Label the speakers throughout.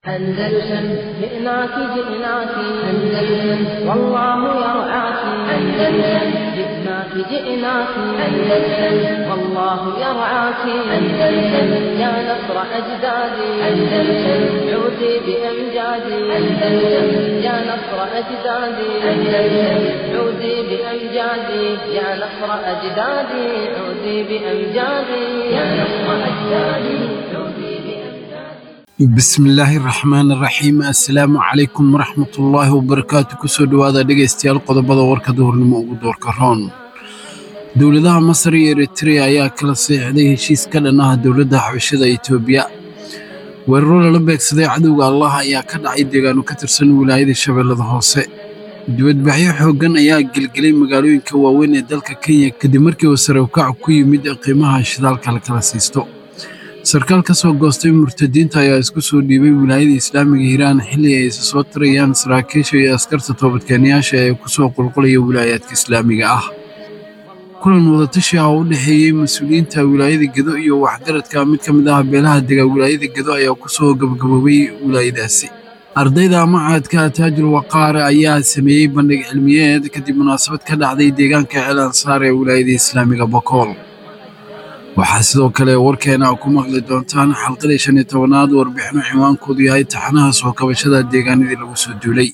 Speaker 1: أندلسن جئناك جئناك أندلسن والله يرعاك أندلسن جئناك جئناك أندلسن والله يرعاك أندلسن يا نصر أجدادي أندلسن عودي بأمجادي أندلسن يا نصر أجدادي أندلسن عودي بأمجادي يا نصر أجدادي عودي بأمجادي يا نصر أجدادي عودي بأمجادي
Speaker 2: bismillaahi raxmaan raxiim assalaamu calaykum waraxmatullaahi wabarakaatu kusoo dhowaada dhegaystayaal qodobada warka duhurnimo ugu doorka roon dowladaha masar iyo eritrea ayaa kala seexday heshiis ka dhan ah dowladda xabashada etoobiya weeraro lala beegsaday cadowga allah ayaa ka dhacay deegaano ka tirsan wilaayada shabeellada hoose dibadbaxyo xooggan ayaa gelgelay magaalooyinka waaweyn ee dalka kenya kadib markii uu sare ukac ku yimid qiimaha shidaalka la kala siisto sarkaal ka soo goostay murtadiinta ayaa isku soo dhiibay wilaayada islaamiga hiiraan xilli ay isa soo tirayaan saraakiisha iyo askarta toobadkeenayaasha ee ku soo qulqulaya wilaayaadka islaamiga ah kulan wadatashi ah oo u dhexeeyey mas-uuliyiinta wilaayada gedo iyo waxgaradka mid ka mid ah beelaha dega wilaayada gedo ayaa ku soo gabagaboobay wilaayadaasi ardayda macadka taajul waqaare ayaa sameeyey bandhig cilmiyeed kadib munaasabad ka dhacday deegaanka ceel ansaar ee wilaayada islaamiga bokool waxaa sidoo kale warkeena ku maqli doontaan xalqadii shan iyo tobanaad warbixino ciwaankoodu yahay taxanaha soo kabashada deegaanadii lagu soo duulay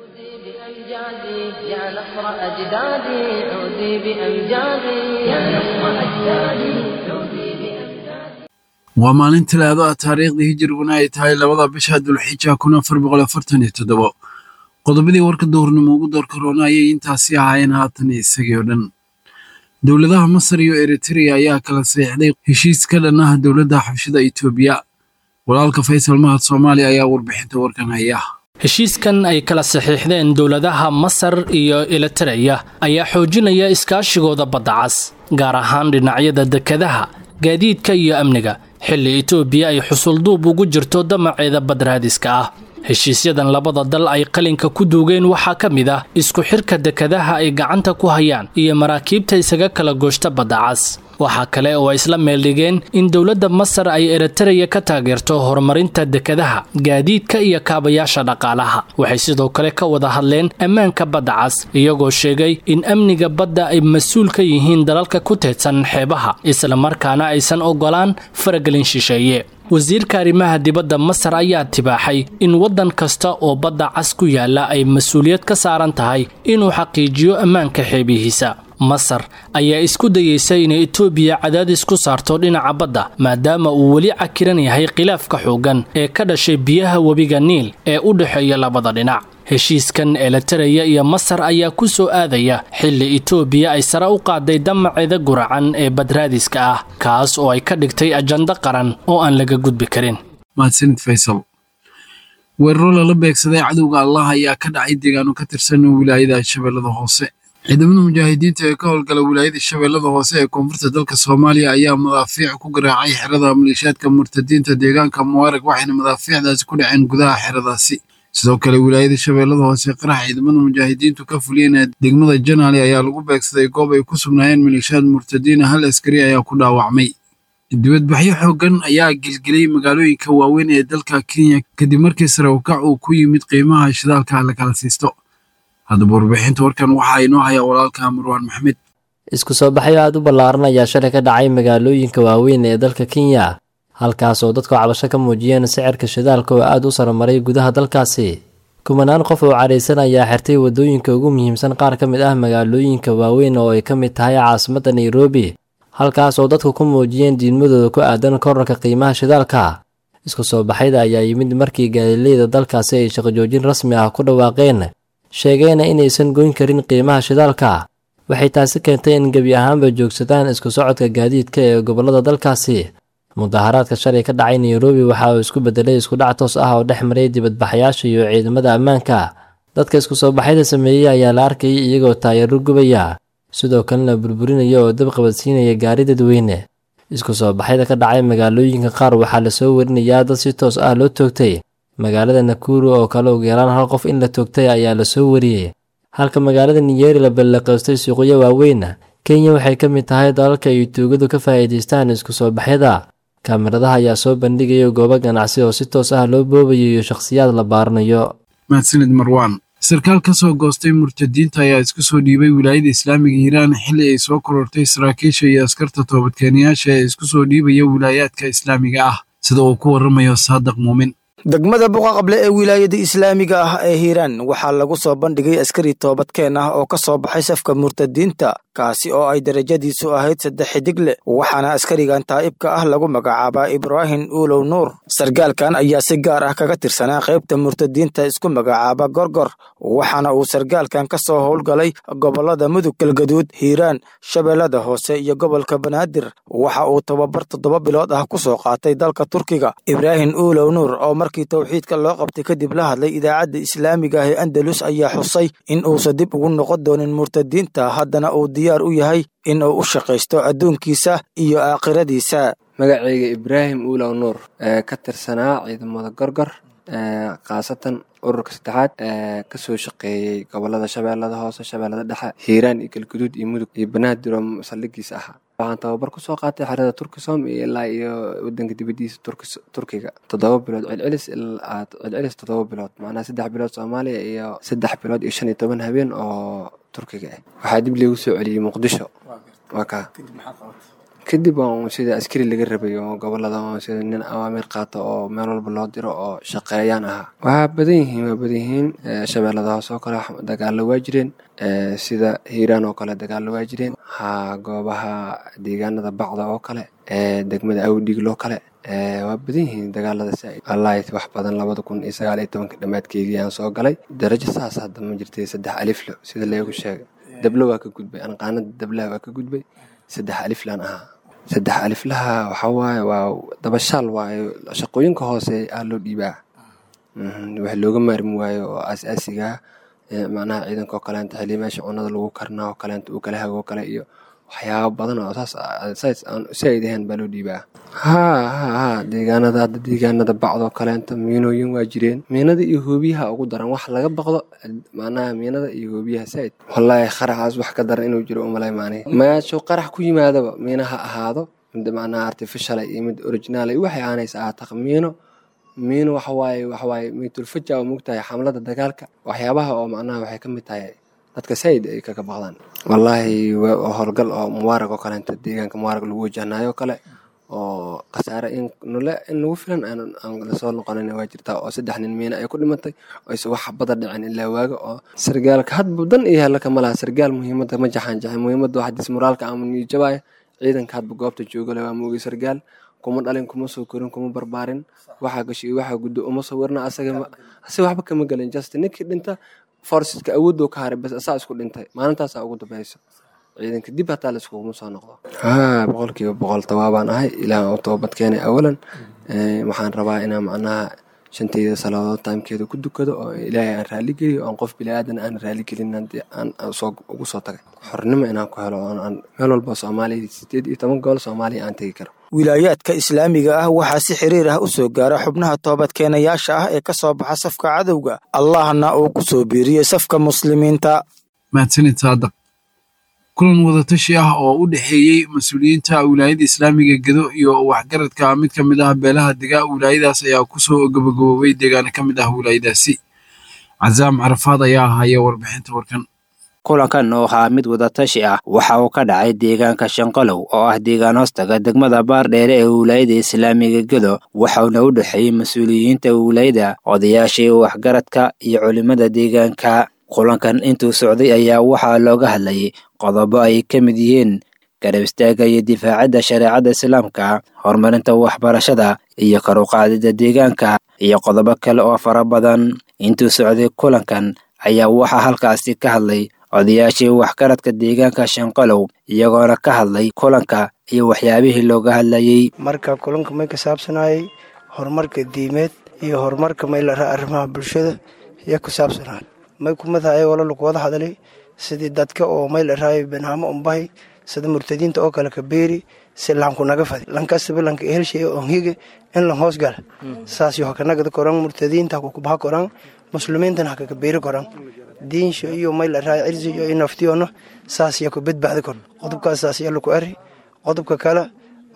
Speaker 1: عودي بأمجادي يا نصر أجدادي عودي بأمجادي يا نصر أجدادي عودي بأمجادي
Speaker 2: waa maalin talaado ah taariikhdii hijiriguna ay tahay labada bisha dulxija kun afar boqol afartan iyo toddobo qodobadii warka duhurnimo ugu doorka roona ayay intaasi ahaayeen haatan isagii oo dhan dowladaha masar iyo eritrea ayaa kala seexday heshiis ka dhan ah dowladda xabshada etoobiya walaalka faysal mahad soomaaliya ayaa warbixinta warkan haya
Speaker 3: heshiiskan ay kala saxiixdeen dowladaha masar iyo elitereya ayaa xoojinaya iskaashigooda badda cas gaar ahaan dhinacyada dekadaha gaadiidka iyo amniga xilli etoobiya ay xusulduub ugu jirto damaceeda badraadiska ah heshiisyadan labada dal ay qalinka ku duugeen waxaa ka mid ah isku xirka dekadaha ay gacanta ku hayaan iyo maraakiibta isaga kala gooshta badda cas waxaa kale oo ay isla meeldhigeen in dowladda masar ay eritereya ka taageerto horumarinta dekadaha gaadiidka iyo kaabayaasha dhaqaalaha waxay sidoo kale ka wada hadleen ammaanka badda cas iyagoo sheegay in amniga badda ay mas-uul ka yihiin dalalka ku teedsan xeebaha islamarkaana aysan ogolaan faragelin shisheeye wasiirka arrimaha dibadda masar ayaa tibaaxay in waddan kasta oo badda cas ku yaalla ay mas-uuliyad ka saaran tahay inuu xaqiijiyo ammaanka xeebihiisa masar ayaa isku dayeysa inay etoobiya cadaadis ku saarto dhinaca badda maadaama uu weli cakiran yahay khilaafka xooggan ee ka dhashay biyaha webiga niil ee u dhexeeya labada dhinac heshiiskan elitereya iyo masar ayaa ku soo aadaya xilli etoobiya ay sare u qaaday damaceeda guracan ee badraadiska ah kaas oo ay ka dhigtay ajando qaran oo aan laga gudbi karin
Speaker 2: mahadsanid faysal weeraro lala beegsaday cadowga allah ayaa ka dhacay deegaano ka tirsan wilaayada shabeellada hoose ciidamada mujaahidiinta ee ka howlgala wilaayada shabeellada hoose ee koonfurta dalka soomaaliya ayaa madaafiic ku garaacay xerada maleeshiyaadka murtadiinta deegaanka mubaarag waxayna madaafiicdaasi ku dhaceen gudaha xeradaasi sidoo kale wilaayada shabeellada hoose qarax ciidamada mujaahidiintu ka fuliyeen degmada janaali ayaa lagu beegsaday goob ay ku sugnaayeen maleeshiyaad murtadiina hal askari ayaa ku dhaawacmay dibadbaxyo xooggan ayaa gelgelay magaalooyinka waaweyn ee dalka kenya kadib markii sare ukac uu ku yimid qiimaha shidaalka la kala siisto haddaba warbixinta warkan waxaa inoo haya walaalka marwaan maxmed
Speaker 4: isku soo baxyo aad u ballaaran ayaa shalay ka dhacay magaalooyinka waaweyn ee dalka kenya halkaas oo dadku cabasho ka muujiyeen sicirka shidaalka oo aad u saramaray gudaha dalkaasi kumanaan qof oo cadhaysan ayaa xirtay waddooyinka ugu muhiimsan qaar ka mid ah magaalooyinka waaweyn oo ay ka mid tahay caasimadda nairobi halkaas oo dadku ku muujiyeen diidmadooda ku aadan korarka qiimaha shidaalka isku soo baxyada ayaa yimid markii gaalileyda dalkaasi ay shaqojoojin rasmi ah ku dhawaaqeen sheegayna inaysan goyn karin qiimaha shidaalka waxay taasi keentay in gebi ahaanba joogsadaan isku socodka gaadiidka ee gobollada dalkaasi mudaharaadka shalay ka dhacay nairobi waxa uu isku bedelay iskudhac toos ah oo dhex maray dibadbaxayaasha iyo ciidamada ammaanka dadka isku soo baxyada sameeyey ayaa la arkayay iyagoo taayaro gubaya sidoo kalena burburinaya oo dab qabadsiinaya gaari dadweyne isku soo baxyada ka dhacay magaalooyinka qaar waxaa lasoo warinayaa dad si toos ah loo toogtay magaalada nakuru oo kale ugu yaraan hal qof in la toogtay ayaa lasoo wariyey halka magaalada niyeri la ballaqaystay suuqyo waaweyn kenya waxay ka mid tahay dalalka ay tuugadu ka faa'iidaystaan isku soo baxyada kaamiradaha ayaa soo bandhigaya goobo ganacsi oo si toos ah loo boobayo iyo shakhsiyaad la baaranayo
Speaker 2: mahadsanid marwaan sarkaal ka soo goostay murtadiinta ayaa isku soo dhiibay wilaayada islaamiga hiiraan xilli ay soo korortay saraakiisha iyo askarta toobadkeenayaasha ee isku soo dhiibaya wilaayaadka islaamiga ah sida uu ku waramayo saadiq muumin
Speaker 5: degmada buqaqable ee wilaayada islaamiga ah ee hiiraan waxaa lagu soo bandhigay askari toobadkeen ah oo ka soo baxay safka murtadiinta kaasi oo ay darajadiisu ahayd saddex xidig leh waxaana askarigan taa'ibka ah lagu magacaabaa ibraahim uulow nuur sargaalkan ayaa si gaar ah kaga tirsanaa qaybta murtadiinta isku magacaaba gorgor waxaana uu sargaalkan ka soo howlgalay gobollada mudug galgaduud hiiraan shabeellada hoose iyo gobolka banaadir waxa uu tababar toddoba bilood ah ku soo qaatay dalka turkiga ibraahim uulow nuur oo markii towxiidka loo qabtay kadib la hadlay idaacadda islaamiga ah ee andalus ayaa xusay in uusan dib ugu noqon doonin murtadiinta haddana uu diyaar u yahay in uu u shaqaysto adduunkiisa iyo aakhiradiisa
Speaker 6: magacayga ibraahim uulow nuur ee ka tirsanaa ciidamada gorgor khaasatan ururka saddexaad ee kasoo shaqeeyey gobolada shabeellada hoose shabeellada dhexe hiiraan iyo galguduud iyo mudug iyo banaadir oo saldhigiisa ahaa waxaan tababar kusoo qaatay xerada turkisom iyo ilaa iyo wadanka dibadiisa turkiga toddoba bilood celcelis celcelis toddoba bilood macnaha saddex bilood soomaaliya iyo saddex bilood iyo shan iyo toban habeen oo turkiga ah waxaa dib liigu soo celiyey muqdisho waa kaa kadib waan sida askari laga rabay oo gobolada sida nin awaamiir qaato oo meel walba loo diro oo shaqeeyaan ahaa waxaa badan yihiin waa badan yihiin shabeellada hoose oo kale dagaalo waa jireen sida hiiraan oo kale dagaalo waa jireen ha goobaha deegaanada bacda oo kale degmada awdhiigloo kale waa badan yihiin dagaalada saaid wallaahi wax badan labada kun iyo sagaal iyo tobanka dhammaadkeedii aan soo galay darajo saas hadda ma jirtay saddex aliflo sida leegu sheegay dablo waa ka gudbay anqaanada dablaha waa ka gudbay saddex aliflaan ahaa saddex aliflaha waxaa waaye waa dabashaal waayo shaqooyinka hoose aa loo dhiibaa wax looga maarmi waayo oo aas-aasigaa macnaha ciidanka oo kaleenta xilli meesha cunada lagu karnaa oo kaleenta uu kala hago kale iyo waxyaaba badan oo saas saas aan saaid ahayn baa loo dhiibaa haa haa haa deegaanada hadda deegaanada bacdoo kaleenta miinooyin waa jireen miinada iyo hoobiyaha ugu daran wax laga baqdo macnaha miinada iyo hoobiyaha saaid wallaahi qaraxaas wax ka daran inuu jiro umalay maani meeshuu qarax ku yimaadaba miina ha ahaado mid macnaha artificial iyo mid original iyo waxay aanaysa ahaata miino miino waxawaaye waxawaaye miitulfaja oo mogtahay xamlada dagaalka waxyaabaha oo macnaha waxay ka mid tahay dadka saaid ay kaga baqdaan wallaahi howlgal oo mubaarag oo kaleenta deegaanka mubaarag lagu wajahnayo kale oo khasaare in nule in nagu filan aan lasoo noqonin waa jirtaa oo saddex nin miina ay ku dhimatay oo is wax bada dhicin ilaa waaga oo sargaalka hadba dan iyo hella kama laha sargaal muhiimadda ma jaxaan jaxay muhiimadda waxa dismoraalka ama niyajabaya ciidanka hadba goobta joogale waa moogay sargaal kuma dhalin kuma soo korin kuma barbaarin waxaa gashay waxaa guddo uma sawirna asaga asaga waxba kama gelin just ninkii dhinta forceska awoodoo ka haray bas asaa isku dhintay maalintaasaa ugu dambayso ciidanka dib hataa la iskuguma soo noqdo haa boqolkiiba boqol tawaabaan ahay ilaah oo toobad keenay awalan waxaan rabaa inaan macnaha shantayda salaadood taimkeeda ku dukado oo ilaahay aan raali geliyo oon qof bilaadan aan raali gelin aan ugu soo tagay xornimo inaan ku helo oon meel walba soomaaliya sideed iyo toban gool soomaaliya aan tegi karo
Speaker 5: wilaayaadka islaamiga ah waxaa si xiriir ah u soo gaara xubnaha toobadkeenayaasha ah ee ka soo baxa safka cadowga allahna uu ku soo biiriyey safka muslimiinta
Speaker 2: mahadsanid saadaq kulan wadatashi ah oo u dhexeeyey mas-uuliyiinta wilaayada islaamiga gedo iyo waxgaradka mid ka mid ah beelaha dega wilaayadaas ayaa kusoo gabagaboobay deegaana ka mid ah wilaayadaasi casaam carafaad ayaa haya warbixinta warkan
Speaker 7: kulankan oo ahaa mid wadatashi ah waxa uu ka dhacay deegaanka shanqalow oo ah deegaan hoostaga degmada baardheere ee wilaayada islaamiga gedo waxauna u dhexeeyey mas-uuliyiinta wilaayada odayaashii waxgaradka iyo culimmada deegaanka kulankan intuu socday ayaa waxaa looga hadlayay qodobo ay ka mid yihiin garab istaagga iyo difaacadda shareecada islaamka horumarinta waxbarashada iyo kor u qaadida deegaanka iyo qodobo kale oo fara badan intuu socday kulankan ayaa waxaa halkaasi ka hadlay odayaashii waxgaradka deegaanka shanqalow iyagoona ka hadlay kulanka iyo waxyaabihii looga hadlayey
Speaker 8: marka kulanka may ka saabsanayay horumarka diimeed iyo horumarka maylara arrimaha bulshada iyo ku saabsanay may kumadahay wala lagu wada hadlay sidii dadka oo maylaraayo banaamo umbahay sida murtadiinta oo kale ka beeri si lanku naga fadi lankastaba lanka ehelshay onhige in lan hoos gala saas yo hakanagada koran murtadiinta hakukubaha koran muslimiintana hakaka beeri koran diinsha iyo maylaraayo cirsi iyo naftiyono saas yo ku badbaadi kor qodobkaas saas yo laku eri qodobka kale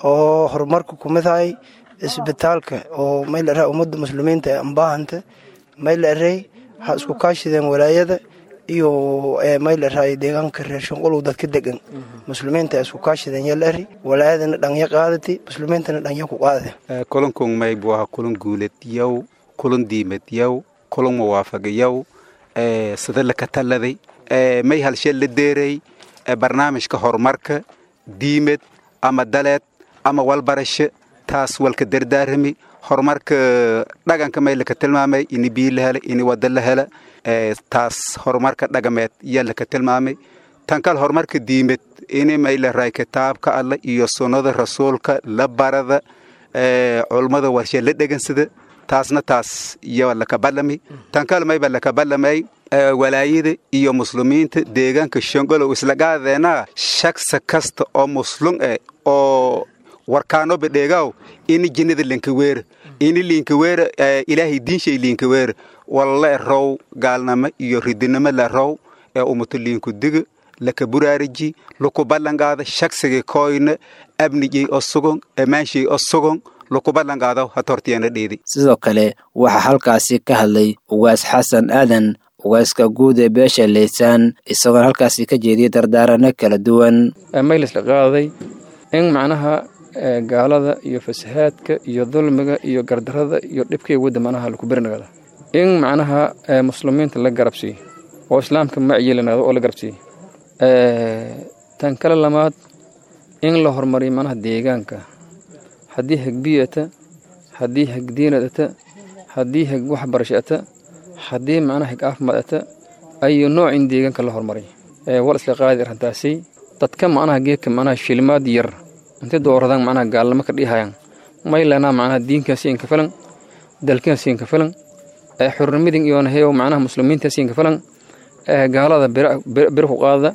Speaker 8: oo horumarka kumid hay isbitaalka oo may la raha ummadda muslimiinta ee ambaahanta may la arey ha isku kaashideen walaayada iyo may la rahay deegaanka reer shanqolow dadka degan muslimiinta isku kaashideen yaa la ari walaayadana dhanya qaadati muslimiintana dhanya ku qaade
Speaker 9: kulankun may buu ahaa kulan guulad yow kulan diimad yow kulan muwaafaq yow sida la kataladay may halshee la deeray barnaamijka horumarka diimad ama daleed ama walbarasho taas walka dardaarami horumarka dhaganka may laka tilmaamay ini biyo la hela ini wada la hela taas horumarka dhagameed yaa laka tilmaamay tan kale horumarka diimad ini may la raay kitaabka alla iyo sunnada rasuulka la barada culummada warshe la dhegansada taasna taas yaa laka balami tan kale mayba laka balamay walaayada iyo muslimiinta deegaanka shongolow isla gaadeena shaksa kasta oo muslum eh oo warkaano bedheegaaw ini jinnada linkaweera ini linkaweera ilaahay diinshay linkaweera walla row gaalnamo iyo ridinimo la row ee umuto liinku diga laka buraariji luku ballangaada shagsigii koyna abnijay oo sugon amaanshay oo sugon luku ballangaada hatortiyana dheedi
Speaker 7: sidoo kale waxaa halkaasi ka hadlay ugaas xasan aadan ugaaska guud ee beesha leysaan isagoona halkaasi ka jeediyay dardaarano kala duwan
Speaker 10: maylisla qaaday in macnaha gaalada iyo fasahaadka iyo dulmiga iyo gardarada iyo dhibkay wadda macnaha laku berinagada in macnaha muslimiinta la garabsiiyo oo islaamka macyeelanaado oo la garabsiiyo tan kale lamaad in la horumariyo macnaha deegaanka haddii hagbiyata haddii hagdiinadata haddii hag waxbarashata haddii macnaha hag caafimaadata ayo nooc in deegaanka la horumariyo wal isla qaadi arrintaasi dadka macnaha geedka macnaha shilimaad yar intay dooradaan macnaha gaalnimo ka dhihayaan maylanaa macnaha diinkaasiin ka filan dalkaasiin ka filan xurnimadin iyo naheyo macnaha muslimiintaasiin ka filan gaalada biro ku qaadada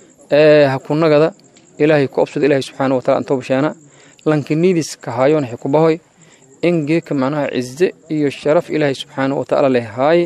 Speaker 10: hakunagada ilaahay ku obsada ilaahay subxaana wataala antoo bashaana lankiniidis ka haayoon waxay ku bahoy in geedka macnaha cize iyo sharaf ilaahay subxaana watacaala leh haaye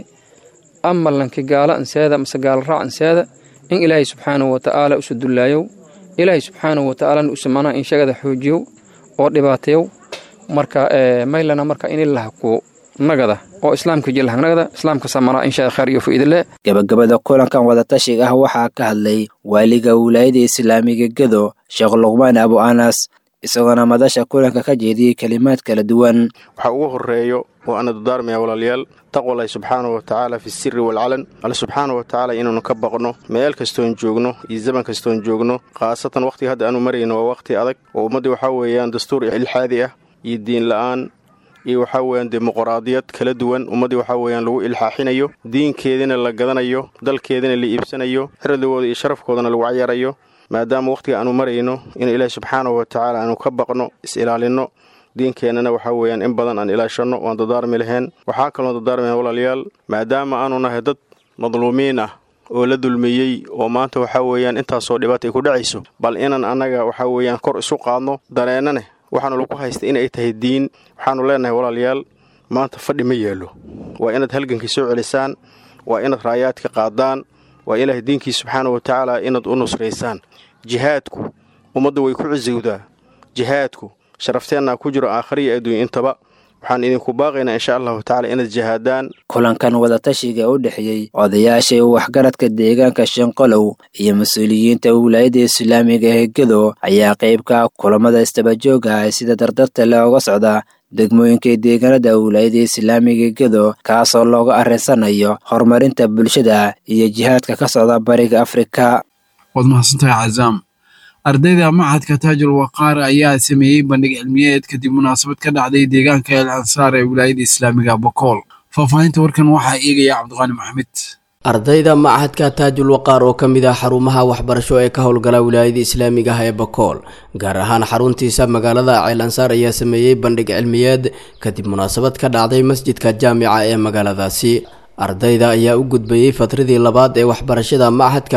Speaker 10: ama lanki gaala anseeda mase gaala raac anseeda in ilaahay subxaana watacaala usu dullaayow ilaahay subxaana watacaalana usa macnaha inshagada xoojiyow oo dhibaateyow marka maylana marka in ilaha ku nagada oo islaamka jilhangnagada islaamka samana insha khayr iyo faa'iidale
Speaker 7: gabagabada kulankan wadatashiga ah waxaa ka hadlay waaliga wilaayada islaamiga gedo sheekh luqmaan abu anas isagoona madasha kulanka ka jeediyey kelimaad kala duwan
Speaker 11: waxaa ugu horeeyo oo ana dardaarmaya walaalayaal taqwalahi subxaana wa tacaala fi siri waalcalan alle subxaana wa tacaala inaanu ka baqno meel kastoon joogno iyo zaman kastoon joogno khaasatan wakhtiga hadda aanu marayno waa wakhti adag oo ummaddii waxaa weeyaan dastuur ilxaadi ah iyo diin la'aan iyo waxaa weeyaan dimuqraadiyad kala duwan ummaddii waxaa weeyaan lagu ilxaaxinayo diinkeediina la gadanayo dalkeediina la iibsanayo xirdigooda iyo sharafkoodana lagu cayaarayo maadaama wakhtiga aanu marayno in ilaahi subxaana wa tacaala aanu ka baqno is-ilaalinno diinkeennana waxaa weeyaan in badan aan ilaashanno waan dadaarmi lahayn waxaa kaloo dadaarmayn walaalayaal maadaama aanu nahay dad madluumiin ah oo la dulmiyey oo maanta waxaa weeyaan intaasoo dhibaata ay ku dhacayso bal inaan annaga waxaa weeyaan kor isu qaadno dareennane waxaanu lagu haystay inay tahay diin waxaanu leenahay walaalayaal maanta fadhi ma yeelo waa inaad halgankii soo celisaan waa inaad raayaadka qaadaan waa ilaahay diinkii subxaana wa tacaala inaad u nusraysaan jihaadku ummadda way ku cisiwdaa jihaadku sharafteenna ku jiro aakhariya adduunya intaba waxaan idinku baaqaynaa insha allahu tacala inaad jihaadaan
Speaker 7: kulankan wadatashiga u dhexeeyey odayaasha waxgaradka deegaanka shanqolow iyo mas-uuliyiinta wilaayada islaamiga ee gedo ayaa qaybka kulamada istabajooga ah sida dardarta looga socda degmooyinka deegaanada wilaayada islaamiga gedo kaasoo looga arrinsanayo horumarinta bulshada iyo jihaadka ka socda bariga afrika
Speaker 2: waad mahadsantahay cazaam ardayda machadka taajul waqaar ayaa sameeyey bandhig cilmiyeed kadib munaasabad ka dhacday deegaanka el ansaar ee wilaayada islaamiga bokool faahfaahinta warkan waxaa eegaya cabdiqaani maxamed
Speaker 12: ardayda machadka taajul waqaar oo ka mid ah xarumaha waxbarasho ee ka howlgala wilaayada islaamiga ah ee bakool gaar ahaan xaruntiisa magaalada ceel ansaar ayaa sameeyey bandhig cilmiyeed kadib munaasabad ka dhacday masjidka jaamica ee magaaladaasi ardayda ayaa u gudbayey fatradii labaad ee waxbarashada machadka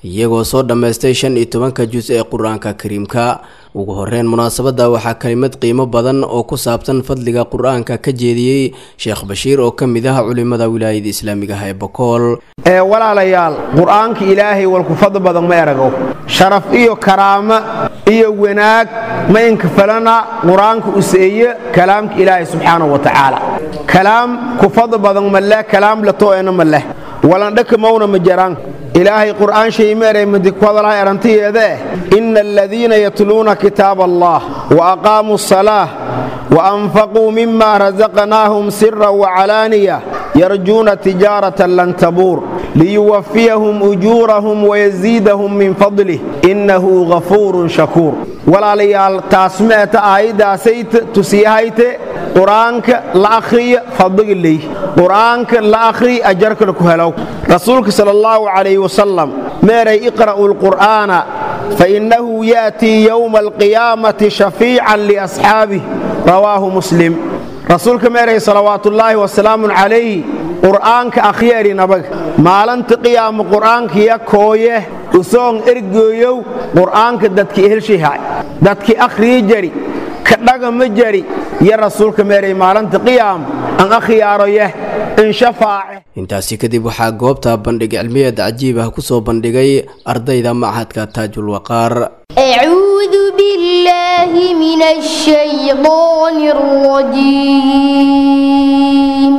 Speaker 12: iyagoo soo dhammaystay shan iyo tobanka jus ee qur-aanka kariimka ugu horeyn munaasabadda waxaa kelimad qiimo badan oo ku saabsan fadliga qur-aanka ka jeediyey sheekh bashiir oo ka mid ah culimada wilaayada islaamiga ah ee bokool
Speaker 13: ee walaalayaal qur-aanka ilaahay walkufadl badan ma erago sharaf iyo karaamo iyo wanaag ma inkafalana qur-aanka useeye kalaamka ilaahay subxaanahu wa tacaala kalaam kufadl badan ma leh kalaam lato'ena ma leh walandhaka mawna ma jaraan ilaahay qur'aan shaymeeray madikwadalaha erantiyeedee ina aladiina yatluuna kitaab allah wa aqaamuu asalaah wa anfaquu mima rasaqnaahum sira wacalaaniya yarjuuna tijaaratan lan tabuur liyuwafiyahum ujuurahum wayaziidahum min fadlih innahu ghafuurun shakuur walaalayaal taasmeeta aayaddaasayta tusiyahayte qur-aanka la akhriya fadliga ley qur-aanka la akhri ajarkana ku helow rasuulka sal allahu calayh wasalam meeray iqra'u lqur'aana fainnahu ya'tii yowma alqiyaamati shafiican liasxaabih rawaahu muslim rasuulka meeray salawaatullaahi wasalaamun calayhi qur'aanka akhyeeri nabaga maalinta qiyaama qur'aankiya kooye usoon ergooyow qur'aanka dadki ehelshihay dadki akhriyi jari kadhaga ma jari iyo rasuulka meeray maalinta qiyaam an akhyaaro yeh inshafaace
Speaker 12: intaasi kadib waxaa goobta bandhig cilmiyeed cajiib ah ku soo bandhigay ardayda machadka taajul waqaar
Speaker 14: أعوذ بالله من الشيطان الرجيم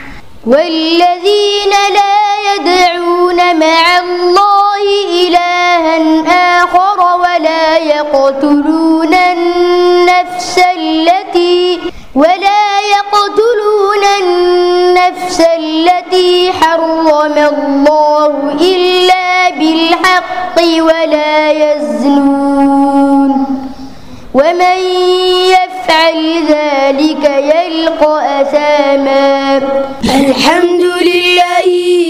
Speaker 14: والذين لا يدعون مع الله إلها آخر ولا يقتلون النفس التي ولا يقتلون النفس التي حرم الله إلا بالحق ولا يزنون ومن يفعل ذلك يلقى أثاما الحمد لله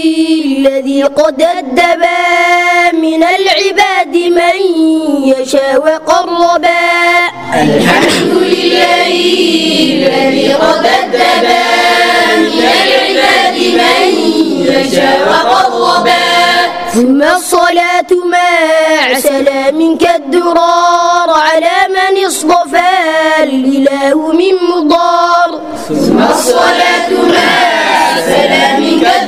Speaker 14: الذي قد أدبا من العباد من يشاء وقربا الحمد لله الذي قد أدبا من العباد من يشاء وقربا ثم الصلاة مع سلام كالدرار على من اصطفى الإله من مضار ثم الصلاة مع سلام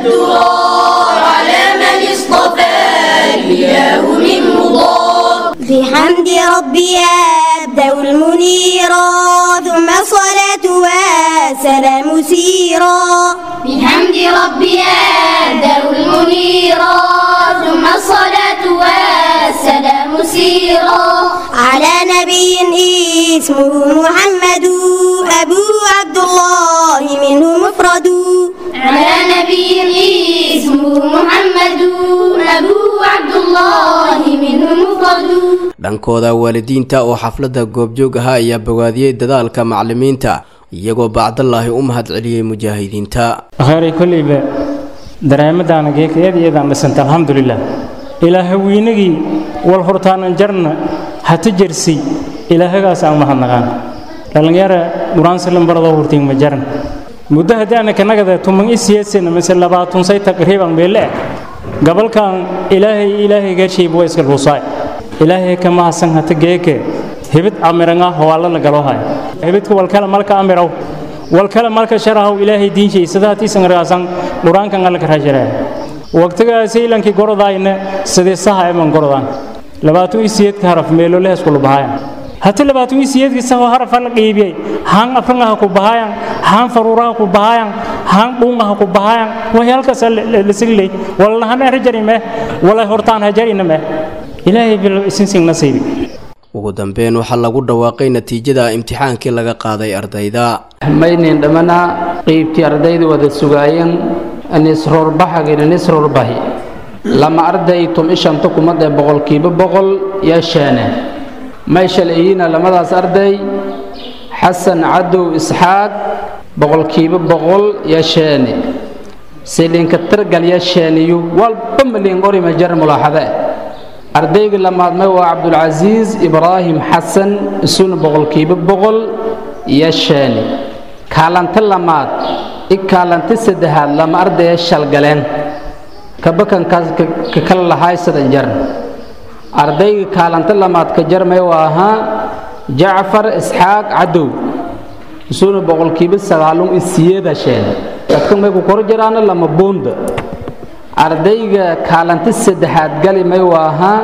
Speaker 14: كالدرار على من اصطفى الإله من مضار بحمد ربي أبدأ المنيرا ثم الصلاة والسلام سيرا بحمد ربي أبدأ المنيرا ثم الصلاة والسلام سيرا على نبي اسمه محمد أبوه عبد الله منه مفرد على نبي اسمه محمد أبوه عبد الله منه مفرد
Speaker 12: dhankooda waalidiinta oo xafladda goobjoog ahaa ayaa bogaadiyey dadaalka macalimiinta iyagoo bacdallaahi u mahad celiyey mujaahidiinta
Speaker 15: khayray kolleyba dareemadaana geekayada iyadaan dhisanta alxamdulilah ilaahawiinagii wal hortaanan jarna hata jersi ilaahagaas aan mahadnaqaan dhallinyara dhuraansilan baradoo hurtiin ma jaran muddo haddii ana kanagada tuman isiyeesena mise labaatun say taqriiban meele gabalkan ilaahay ilaahay gaashayba waa iska luusaay ilaahay ka mahadsan hata geeke hibid amiranga hawaalana galoohay hibidka walkala malka amiraw walkala malka sharahaw ilaahay diinshay sadaatiisan raasan dhuraankan alka rajara waqtigaasi ilankii gorodayna sidii saha eman gorodaan labaatan isiyeedka haraf meelo lehes kula bahaayan hata labaatan isiyeedka saho haraf la qiibiyay haan afrangaha ku bahaayan haan faruuraha ku bahaayan haan dhuungaha ku bahaayan way halkaas la siglay wala han rajari me wala hortaan hajarina me ilaahay bil isinsin nasiibi
Speaker 12: ugu dambeyn waxaa lagu dhawaaqay natiijada imtixaankii laga qaaday ardayda
Speaker 16: maynin dhammana qiybtii ardaydu wada sugaayeen nisroorbaxagina nisroorbahi lama arday tum ishanta kumadee boqolkiiba boqol yeesheene may shalayina lamadaas arday xasan cadow isxaaq boqolkiiba boqol yeesheene silinka targal yeesheeniyu walba malin orima jar mulaaxade ardayga lamaadmay waa cabdulcasiis ibraahim xasan isuna boqolkiiba boqol yeesheene kaalanta lamaad i kaalanta saddexaad lama ardaya shalgaleen kabakankaas ka kala lahaay sadan jar ardayga kaalanta lamaad ka jarmay waa ahaa jacfar isxaaq cadow isuna boqolkiiba sagaalun isiyeeda sheene dadka may ku kor jiraana lama boonda ardayga kaalanta saddexaad gali may waa ahaa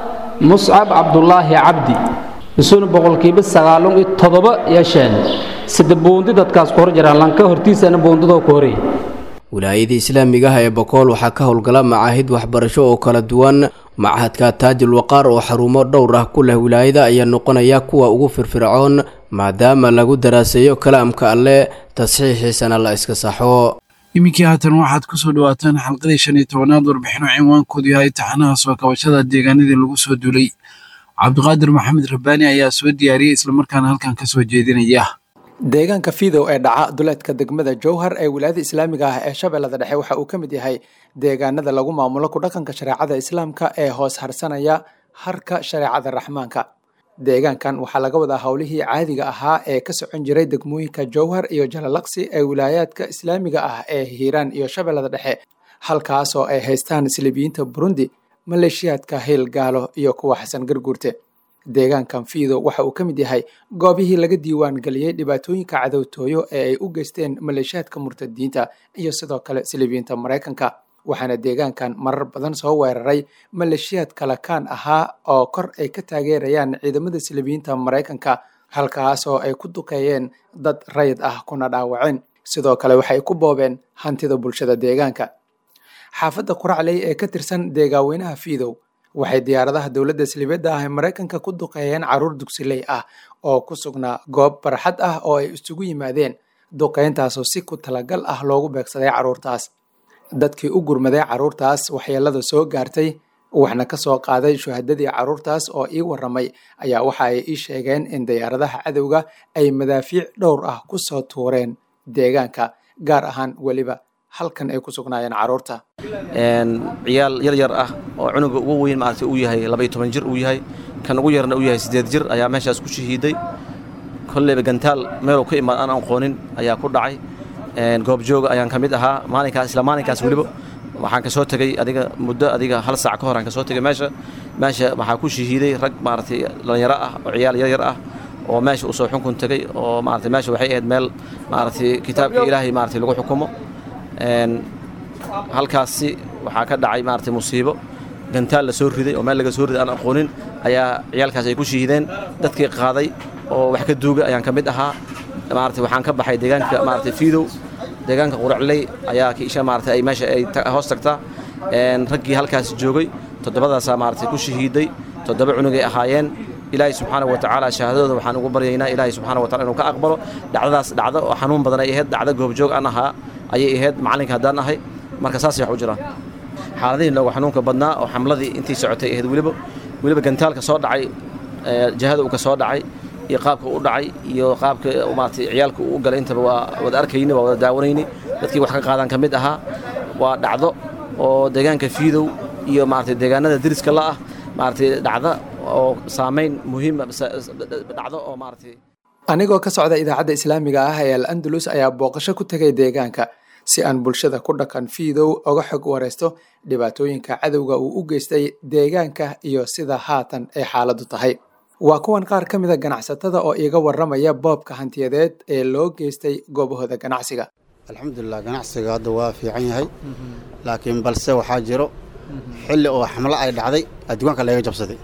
Speaker 16: muscab cabdulaahi cabdi isuna boqolkiiba sagaalun iyo toddoba yeesheen sida boondi dadkaas ku hor jiraan lanka hortiisana boondadoo ku horey
Speaker 12: wilaayada islaamiga ah ee bakool waxaa ka howlgala macaahid waxbarasho oo kala duwan machadka taajul waqaar oo xarumo dhowr ah ku leh wilaayada ayaa noqonaya kuwa ugu firfircoon maadaama lagu daraaseeyo kalaamka alleh tasxiixiisana la iska saxo
Speaker 2: iminkii haatan waxaad ku soo dhawaataan xalqadii shan iyo tobanaad warbixino cinwaankoodu yahay taxanaha soo kabashada deegaanadii lagu soo duulay cabdiqaadir maxamed rabbaani ayaa soo diyaariyey islamarkaana halkan ka soo jeedinaya
Speaker 17: deegaanka fiidow ee dhaca duleedka degmada jowhar ee wilaayada islaamiga ah ee shabeellada dhexe waxa uu ka mid yahay deegaanada lagu maamulo ku dhaqanka shareecada islaamka ee hoos harsanaya harka shareecada raxmaanka deegaankan waxaa laga wadaa howlihii caadiga ahaa ee ka socon jiray degmooyinka jowhar iyo jalalaqsi ee wilaayaadka islaamiga ah ee hiiraan iyo shabeellada dhexe halkaasoo ay haystaan silibiyiinta burundi maleeshiyaadka hiil gaalo iyo kuwa xasan garguurte deegaankan fiido waxa uu ka mid yahay goobihii laga diiwaan geliyey dhibaatooyinka cadowtooyo ee ay u geysteen maleeshiyaadka murtadiinta iyo sidoo kale silibiyiinta maraykanka waxaana deegaankan marar badan soo weeraray maleeshiyaad kalakaan ahaa oo kor ay ka taageerayaan ciidamada silibiyiinta maraykanka halkaasoo ay ku duqeeyeen dad rayid ah kuna dhaawaceen sidoo kale waxay ku boobeen hantida bulshada deegaanka xaafadda quracley ee ka tirsan deegaaweynaha fiidow waxay diyaaradaha dowladda silibeedda ah ee maraykanka ku duqeeyeen caruur dugsiley ah oo ku sugnaa goob barxad ah oo ay isugu yimaadeen duqeyntaasoo si ku talagal ah loogu beegsaday carruurtaas dadkii u gurmaday carruurtaas waxyeelada soo gaartay waxna ka soo qaaday shuhadadii carruurtaas oo ii warramay ayaa waxa ay ii sheegeen in diyaaradaha cadowga ay madaafiic dhowr ah ku soo tuureen deegaanka gaar ahaan weliba halkan ay ku sugnaayeen carruurta
Speaker 18: ciyaal yar yar ah oo cunuga ugu weyn maarata uu yahay labaiyo toban jir uu yahay kan ugu yarna uu yahay siddeed jir ayaa meeshaas ku shahiiday kolleyba gantaal meeluu ka imaad aan aqoonin ayaa ku dhacay goobjooga ayaan ka mid ahaa maalinkaas isla maalinkaas weliba waxaan ka soo tegey adiga muddo adiga hal saac ka hor aan ka soo tegey meesha meesha waxaa ku shahiiday rag maaragtay dhallinyaro ah oo ciyaal yar yar ah oo meesha uu soo xunkun tegey oo maaragtay meesha waxay ahayd meel maaragtay kitaabka ilaahay maaragtay lagu xukumo halkaasi waxaa ka dhacay maaragtay musiibo gantaal la soo riday oo meel laga soo riday aan aqoonin ayaa ciyaalkaas ay ku shahiideen dadkii qaaday oo wax ka duuga ayaan ka mid ahaa maaragtay waxaan ka baxay deegaanka maaragtay fiidow deegaanka quracley ayaa kiisha maaragtay ay meesha ay hoos tagtaa raggii halkaas joogay toddobadaasaa maaragtay ku shahiiday toddoba cunugay ahaayeen ilaahay subxaanahu watacaala shahaadadooda waxaan ugu baryaynaa ilaahay subxaanahu watacala inuu ka aqbalo dhacdadaas dhacdo oo xanuun badan ay ahayd dhacdo goobjoog aan ahaa ayay ahayd macalinka haddaan ahay marka saasay wax u jiraan xaaladihii loogu xanuunka badnaa oo xamladii intii socotay ahayd weliba weliba gantaalka soo dhacay jahada uu ka soo dhacay iyo qaabka u dhacay iyo qaabka maaragtay ciyaalka uu u galay intaba waa wada arkayni waa wada daawanayni dadkii wax ka qaadaan ka mid ahaa waa dhacdo oo deegaanka fiidow iyo maaragtay deegaanada deriska la ah maaragtay dhacdo oo saamayn muhiima dhacdo oo maaragtay
Speaker 17: anigoo ka socda idaacadda islaamiga ah ee al andalus ayaa booqasho ku tegay deegaanka si aan bulshada ku dhaqan fiidow oga xog waraysto dhibaatooyinka cadowga uu u geystay deegaanka iyo sida haatan ay xaaladdu tahay waa kuwan qaar ka mida ganacsatada oo iiga warramaya boobka hantiyadeed ee loo geystay goobahooda ganacsiga
Speaker 19: alxamdulilah ganacsiga hadda waa fiican yahay laakiin balse waxaa jiro xilli oo xamlo ay dhacday adduwaanka laga jabsaday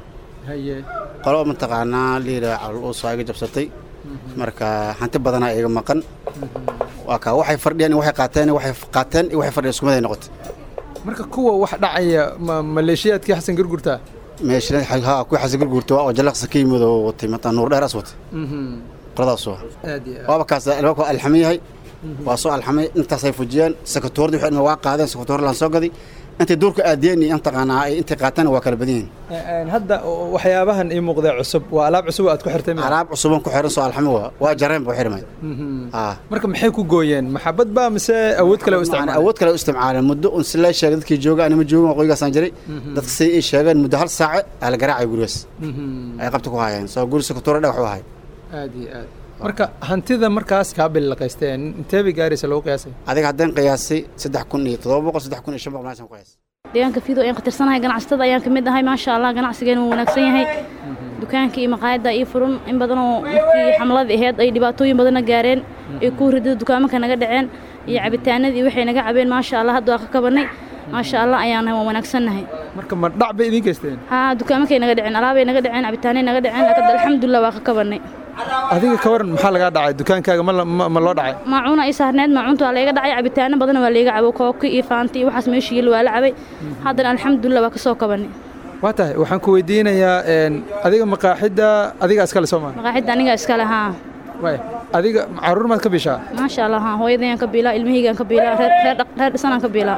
Speaker 19: qolo mataqaanaa liira caluusa iga jabsatay marka hanti badanaa iga maqan waa kaa waxay fardhiyeen waxay qaateen waxay qaateen iyo waxay fadhiyeen iskumaday noqotay
Speaker 17: marka kuwa wax dhacaya ma maleeshiyaadkii xasan gargurta
Speaker 19: meesha ha kuwii xasan gargurta oo jalaqsa ka yimid oo watay mataa nuur dheeraas watay qoladaas waa waaba kaas albaabka alxamin yahay waa soo alxamay intaasay fujiyeen sekatoordi waxay waa qaadeen sekatoor laan soo gaday intay duurka aadiyeen iyo intaqaanaa ay intay qaateen waa kala badan yihiin
Speaker 17: hadda waxyaabahan ii muuqda cusub waa alaab cusub aad ku xirtay
Speaker 19: alaab cusuban ku xiran soo alxami waa waa jareen buu xirmay
Speaker 17: marka maxay ku gooyeen maxabad baa mise awood kale u isticmaaleen
Speaker 19: awood kale u isticmaaleen muddo un si lay sheegay dadkii jooga anima joogin waqooyigaasaan jiray dadka say ii sheegeen muddo hal saace aa la garaacay gurigaas ay qabta ku hayeen soo guri sekatoore dhagax u ahay
Speaker 17: aad iyo aad marka hantida markaas kaa bilaqaysteen intee bay gaaraysa lagu qiyaasay
Speaker 19: adiga haddaan qiyaasay saddex kun iyo toddoba boqol saddex kun iyo shan boqol meeshaan ku qiyaasay
Speaker 20: deegaanka fiido ayaan khatirsanahay ganacsatada ayaan ka mid ahay maasha allah ganacsigeena wuu wanaagsan yahay dukaanka iyo maqaayadda ii furun in badanoo markii xamladii ahayd ay dhibaatooyin badana gaareen ay ku ridada dukaamanka naga dhaceen iyo cabitaanadii waxay naga cabeen maasha allah hadda waa ka kabanay maasha allah ayaan nahay waan wanaagsannahay
Speaker 17: marka ma dhac bay idiin geysteen
Speaker 20: haa dukaamankay naga dhaceen alaabay naga dhaceen cabitaanay naga dhaceen laakiin alxamdulilah waa ka kabanay
Speaker 17: adiga ka waran maxaa lagaa dhacay dukaankaaga ma la- ma ma loo dhacay
Speaker 20: maacuuna ay saarneed maacuunta waa layga dhacay cabitaano badan waa layga cabo kooki iyo faanti iyo waxaas meesha yeel waa la cabay haddana alxamdulilah waa ka soo kabanay
Speaker 17: waa tahay waxaan ku weydiinayaa een, adiga maqaaxidda adiga iskale soo maa
Speaker 20: maqaaxidda aniga iskale haa
Speaker 17: waay adiga caruur maad ka bishaa
Speaker 20: maasha allah haa hooyadayaan ka biilaa ilmahaygaan ka biilaa reer reer dhaq- reer dhisanaan ka biilaa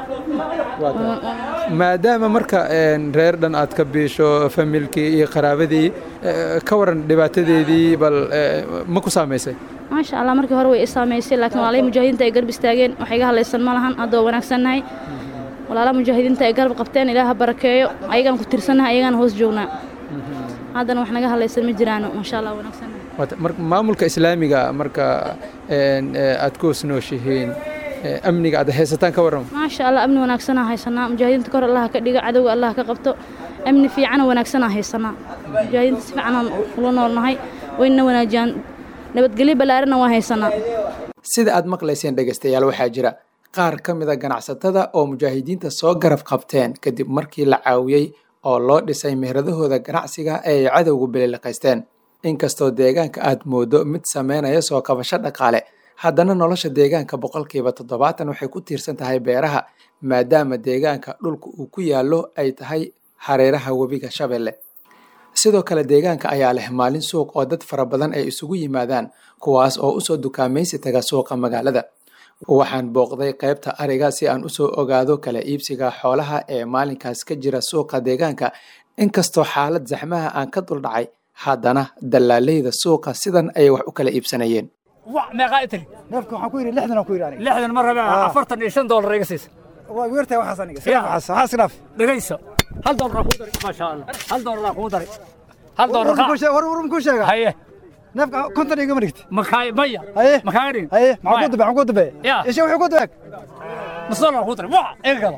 Speaker 17: maadaama marka een, reer dhan aad ka biisho familkii iyo qaraabadii eh, ka waran dhibaatadeedii bal eh, ma ku saamaysay
Speaker 20: maasha allah markii hore way i saamaysay laakiin walaalay mujaahidiinta ay garab istaageen wax iga hadlaysan ma lahan hadda waa wanaagsannahay walaalaha mujaahidiinta ay garab qabteen ilaaha barakeeyo ayagaan ku tirsannahay ayagaan hoos joognaa haddana wax naga hadlaysan ma jiraano maasha allah wanaagsannahay
Speaker 17: Waa ta- mar- maamulka islaamiga marka een, eh, aad ku hoosnooshihiin eh, amniga aad haysataan ka waran
Speaker 20: maasha allah amni wanaagsanaa haysanaa mujaahidiinta kor allaha ka dhiga cadowga allaha ka qabto amni fiicana wanaagsanaa haysanaa mujaahidiinta si fiicanaan ula noolnahay wayna wanaajiyaan nabadgelyo ballaarana waa haysanaa
Speaker 17: sida aad maqlayseen dhegaystayaal waxaa jira qaar ka mid a ganacsatada oo mujaahidiinta soo garab qabteen kadib markii la caawiyey oo loo dhisay mehradahooda ganacsiga ee ay cadowgu bililiqaysteen inkastoo deegaanka aad moodo mid sameynaya soo kabasho dhaqaale haddana nolosha deegaanka boqolkiiba toddobaatan waxay ku tiirsan tahay beeraha maadaama deegaanka dhulka uu ku yaallo ay tahay hareeraha webiga shabeelle sidoo kale deegaanka ayaa leh maalin suuq oo dad fara badan ay isugu yimaadaan kuwaas oo usoo dukaamaysi taga suuqa magaalada waxaan booqday qaybta ariga si aan usoo ogaado kala iibsiga xoolaha ee maalinkaas ka jira suuqa deegaanka inkastoo xaalad zaxmaha aan ka duldhacay haddana dallaaleyda suuqa sidan ayay wax u kala iibsanayeen
Speaker 21: meeqaa itiri
Speaker 22: neefka waxaan ku yidhi lixdan aan ku yidhi aniga
Speaker 21: lixdan ma rabe
Speaker 22: Ah.
Speaker 21: afartan iyo shan doolar iga siisa
Speaker 22: waa weertahay waxaas aniga sida waxaas waxaas khilaaf
Speaker 21: dhegayso hal doolar aan kuu dari maasha allah hal doolar aan kuu dari hal doolar
Speaker 22: war war war war ku sheega
Speaker 21: haye
Speaker 22: neefka konton igama dhigti
Speaker 21: makaay maya
Speaker 22: haye
Speaker 21: makaaga dhigin
Speaker 22: haye maxaa ku dabe maxaa ku dabe
Speaker 21: Ya.
Speaker 22: isha wuxuu ku dabe
Speaker 21: nus doolar aan kuu dari waa iga gada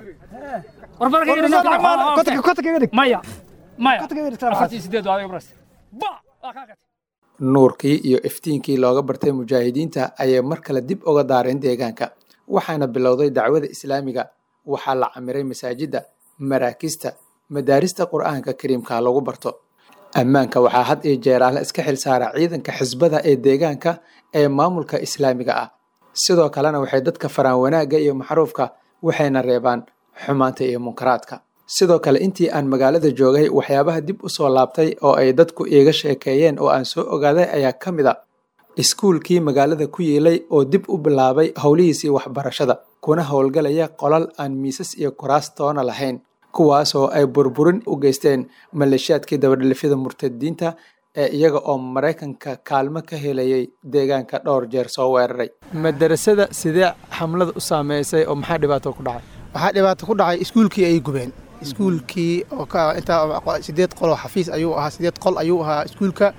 Speaker 21: war barka
Speaker 22: War nus lacag ma aha. Kontonka- kontonka iga dhig.
Speaker 21: maya maya
Speaker 22: Kontonka iga dhig, salaam
Speaker 21: afartii sideed waa adiga baras ba waa kaa gatay
Speaker 17: nuurkii iyo iftiinkii looga bartay mujaahidiinta ayay mar kale dib uga daareen deegaanka waxaana bilowday dacwada islaamiga waxaa la camiray masaajidda maraakista madaarista qur'aanka kariimka lagu barto ammaanka waxaa had iyo jeeraale iska xilsaara ciidanka xisbada ee deegaanka ee maamulka islaamiga ah sidoo kalena waxay dadka faraan wanaagga iyo maxruufka waxayna reebaan xumaanta iyo munkaraadka sidoo kale intii aan magaalada joogay waxyaabaha dib u soo laabtay oo ay dadku iiga sheekeeyeen oo aan soo ogaaday ayaa ka mid a iskuulkii magaalada ku yiilay oo dib u bilaabay howlihiisii waxbarashada kuna howlgalaya qolal aan miisas iyo kuraas toona lahayn kuwaasoo ay burburin u geysteen maleeshiyaadkii dabadhelifyada murtadiinta ee iyaga oo maraykanka kaalmo ka helayay deegaanka dhowr jeer soo weeraray madarasada sidee xamlada u saameysay oo maxaa dhibaato ku dhacay
Speaker 22: waxaa dhibaato ku dhacay iskuulkii ay gubeen iskuulkii oo ka intaa sideed qol oo xafiis ayuu ahaa sideed qol ayuu ahaa iskuulka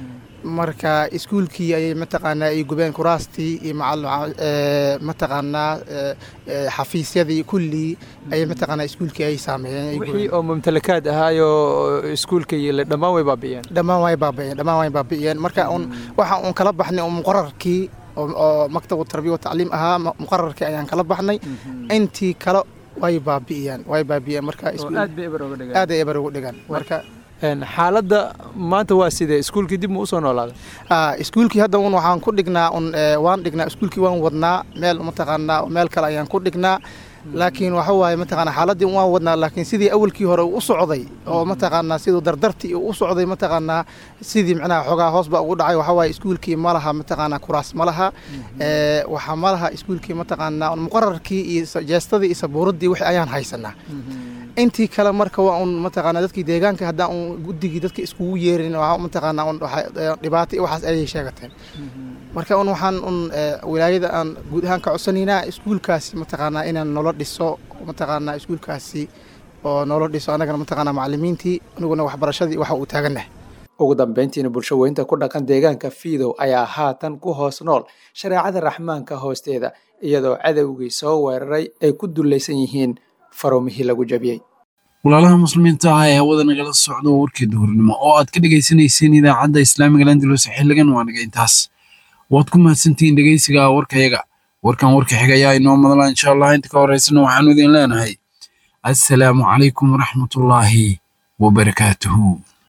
Speaker 22: marka iskuulkii ayay mataqaanaa ay gubeen kuraastii iyo macal ee, mataqaanaa ee, ee, xafiisyadii kullii ayay mataqaanaa iskuulkii ay saameeyeen ay
Speaker 17: wixii
Speaker 22: gubeen
Speaker 17: oo mumtalakaad ahaayoo iskuulka yiilay dhammaan way baabi'iyeen
Speaker 22: dhammaan way baabi'iyeen dhammaan way baabi'iyeen marka un waxa uun kala baxnay un muqararkii oo oo maktabu tarbiya wa tacliim ahaa mu- muqararkii ayaan kala baxnay intii kale way baabi'iyeen way baabi'iyeen marka iskuul-
Speaker 17: aad bay eber uga dhigaan.
Speaker 22: aad ay eber uga dhigaan marka
Speaker 17: Een, xaaladda maanta waa sidee iskuulkii dib mu usoo noolaaday
Speaker 22: Ah, iskuulkii hadda un waxaan ku dhignaa un eh, waan dhignaa iskuulkii waan wadnaa meel mataqaanaa oo meel kale ayaan ku dhignaa laakiin waxa waaye mataqaanaa xaaladdii waan wadnaa laakiin sidii awalkii hore uu u socday oo mataqaanaa siduu dardartii uu u socday mataqaanaa sidii macnaha xogaa hoos baa ugu dhacay waxa waaye iskuulkii ma laha mataqaanaa kuraas ma laha Eh, waxaa ma laha iskuulkii mataqaanaa un muqararkii iyo sa- jeestadii iyo sabuuraddii wixii ayaan haysanaa intii kale marka waa un mataqaanaa dadkii deegaanka haddaan un guddigii dadka iskugu yeerin waa mataqaanaa un waxa- eh, dhibaato iyo waxaas ayay sheegateen marka un waxaan un eh, wilaayada aan guud ahaan ka codsanaynaa iskuulkaasi mataqaanaa inaan nolo dhiso mataqaanaa iskuulkaasi oo nolo dhiso annagana mataqaanaa macallimiintii aniguna waxbarashadii waxa uu taagannahay
Speaker 17: ugu dambeyntiina bulsho weynta ku dhaqan deegaanka fiidow ayaa haatan ku hoos nool shareecada raxmaanka hoosteeda iyadoo cadowgii soo weeraray ay ku dullaysan yihiin farumihii lagu jabiyey
Speaker 2: walaalaha muslimiinta ah ee hawada nagala socdo warkii duhurnimo oo aad ka dhegaysanayseen idaacadda islaamiga landalus xiligan waa naga intaas waad ku mahadsantihiin dhegeysiga warkayaga warkan warka xigayaa inoo madala insha allah inta ka horeysana waxaanu idin leenahay assalaamu calaykum waraxmatullaahi wabarakaatuhu